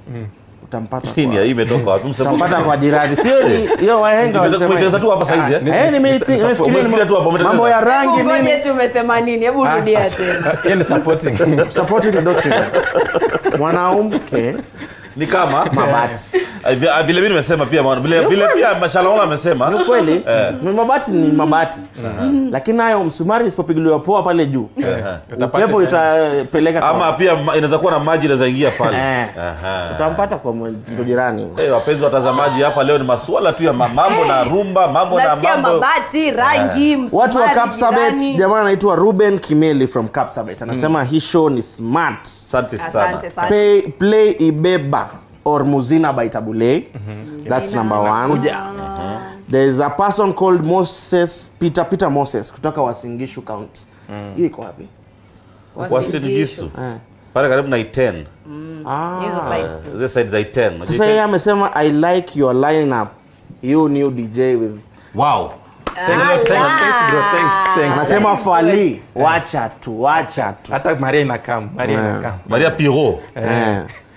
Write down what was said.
utampata Hii ni kwa- hii imetoka wapi? Msemo- utampata kwa jirani sio ni hiyo wahenga Nimeweza walisema kuitengeneza tu hapa saizi eh? Eh, nimeiti- nimefikiria Umefikiria tu hapo, ni umetengeneza. mambo ya rangi Ngoje nini tu umesema nini hebu rudia tena hiyo ni supporting supporting the doctrine mwanamke Ni kama mabati Ah, vi- ah, vile mimi nimesema pia maana- vile vile pia Mashalaola amesema ni kweli ni mabati ni mabati lakini nayo msumari isipopigiliwa poa pale juu upepo itapeleka kwa- ama pia ma- inaweza kuwa na maji inaweza ingia pale. Eh. Aha. utampata kwa mtu jirani Eh, wapenzi watazamaji, hapa leo ni masuala tu ya ma- mambo na rumba, mambo na nasikia mambo. mabati rangi watu wa msumari, Kapsabet jirani. jamaa anaitwa Ruben Kimeli from Kapsabet anasema hii show ni smart Asante sana. asante sana play, play ibeba or muzina by tabule that's number one there is a person called moses peter peter moses kutoka wasingishu county hiyo iko wapi Wasingishu. Eh. Pale karibu na Iten. hizo sides tu Zile side za Iten. Unajua sasa Iten? yeye amesema i like your lineup you new dj with Wow. thanks thanks thanks bro thanks thanks anasema fali wacha tu wacha tu hata maria inakam maria Eh. inakam Maria Piro. Eh.